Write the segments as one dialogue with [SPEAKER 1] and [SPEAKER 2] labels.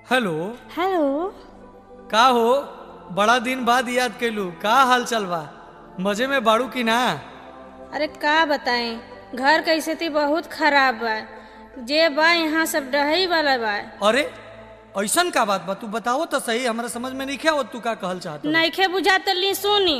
[SPEAKER 1] hello
[SPEAKER 2] hello
[SPEAKER 1] का हो बड़ा दिन बाद याद कैलू का हाल चल बा मजे में बाड़ू की ना
[SPEAKER 2] अरे का बताएं घर के स्थिति बहुत खराब बा जे बा यहाँ सब डहई वाला बा
[SPEAKER 1] अरे ऐसन का बात बा तू बताओ तो सही हमरा समझ में नहीं आवत तू का कहल चाहत
[SPEAKER 2] नइखे बुझा तो ली सुनी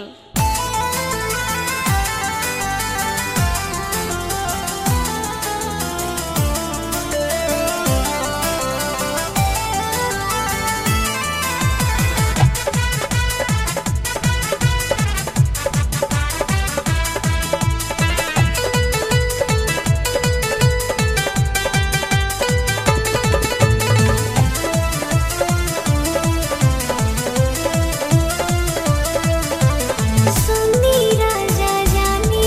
[SPEAKER 3] सुनी राजा जानी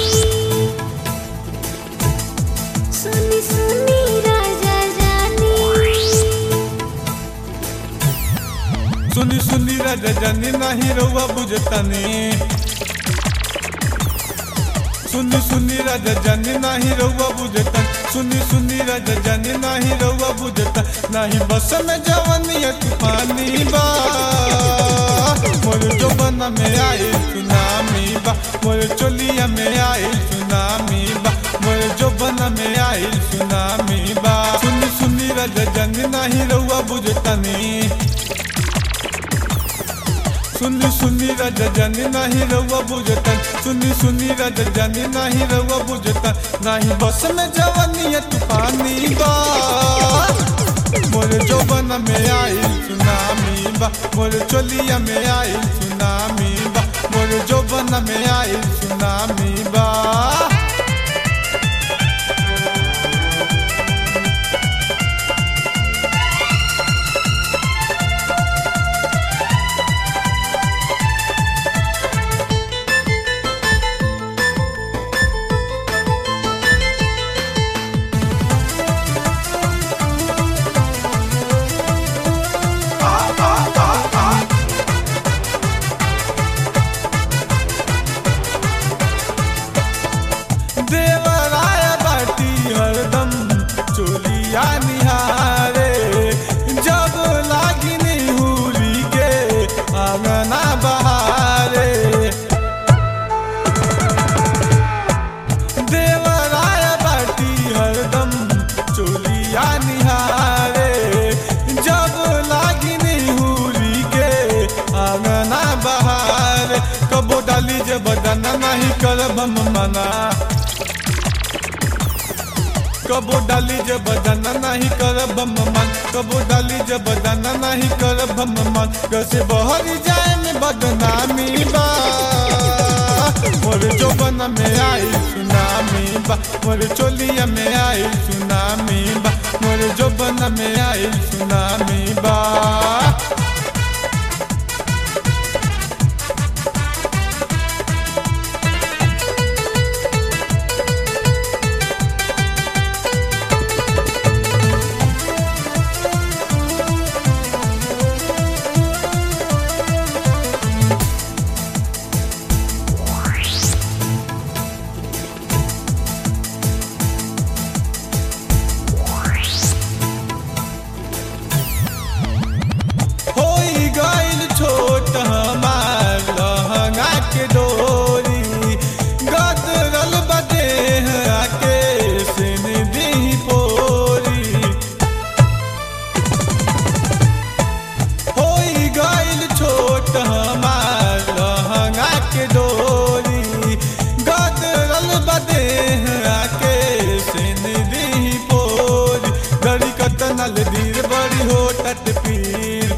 [SPEAKER 3] सुनी सुनी राजा जानी
[SPEAKER 4] सुनी सुनी राजा जानी नाही रउआ बुझतानी सुनी सुनी राजा जानी नाही रउआ बुझता सुनी सुनी राजा जानी नाही रउआ बुझता नाही बस में जवनिया तूफानी बा मोर जोबना में आए सुनामी बा मोर चोलिया में आए सुनामी बा मोर जोबना में आए सुनामी बा सुनी सुनी राजा जानी नाही रउआ बुझतानी सुनी सुनी राजा जानी नाही रउआ बुझता सुनी सुनी राजा जानी नाही रउआ बुझता नाही बस में जवानिया तूफानी बा मोर जोबन में आई सुनामी बा मोर चोलिया में आई सुनामी बा मोर जोबन में आई सुनामी बा देवराय बाटी हरदम चोलिया निहारे जब लागिनी हुरी के आंगना बहारे देवराय बाटी हरदम चोलिया निहारे जब लागिनी हुरी के आंगना बहारे कबो डाली जब बदना नहीं करब हम मना कबो डाली जब बदना नहीं करब हम मन कबो डाली जब बदना नहीं करब हम मन कैसे बहरी जाए में बदनामी बा मोर जोबन में आई सुनामी बा मोर चोलिया में आई सुनामी बा मोर जोबन में आई सुनामी बा होई गइल छोट हमार लहंगा के डोरी गदरल बदेह आके सिन दी पोरी होई गइल छोट हमार लहंगा के डोरी गदरल बदेह आके सिन दी पोरी गड़ी कतनल धीर बड़ी हो टट पीर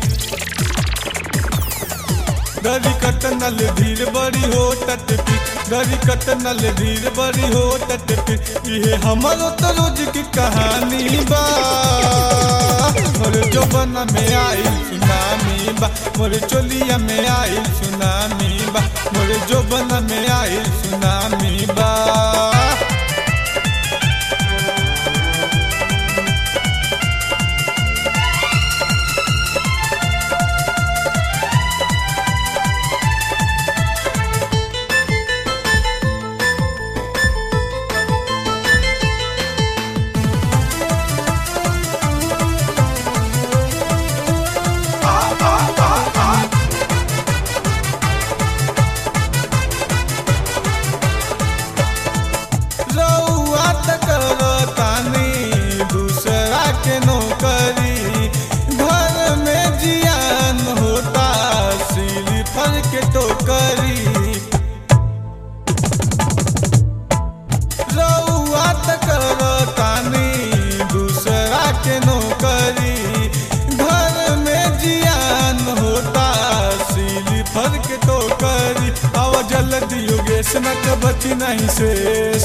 [SPEAKER 4] गरी कतनल धीर बड़ी हो टट पी गरी कतनल धीर बड़ी हो टट पी ये हमरो तो रोज की कहानी बा मोर जोबन में आई सुनामी बा मोर चोलिया में आई सुनामी बा मोर जोबन में आई सुनामी बा योगेश न त बची नहीं शेष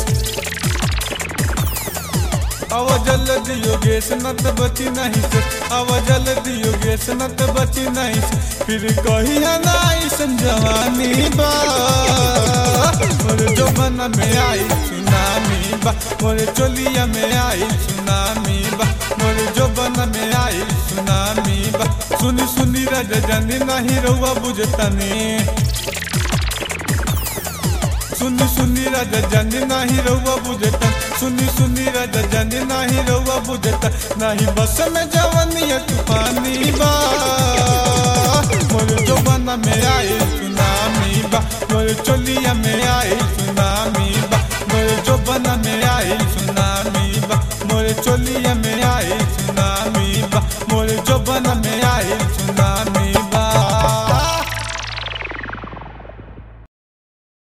[SPEAKER 4] अव जल्दी योगेश न त बची नहीं शेष अव जल्दी योगेश न त बची नहीं शेष फिर कही नाई संजवानी बा मोरे जोबन में आई सुनामी बा मोरे चोलिया में आई सुनामी बा मोरे जोबन में आई सुनामी बा सुनी सुनी रज जानी नहीं रहुआ बुझतनी सुनी सुनी राजा जानी नाही रहुआ बुझता सुनी सुनी राजा जानी नाही रहुआ बुझता नाही बस में जवनिया तूफानी बा मोर जोबाना में आई सुनामी बा मोर चोलिया में आई सुनामी बा मोर जोबाना में आई सुनामी बा मोर चोलिया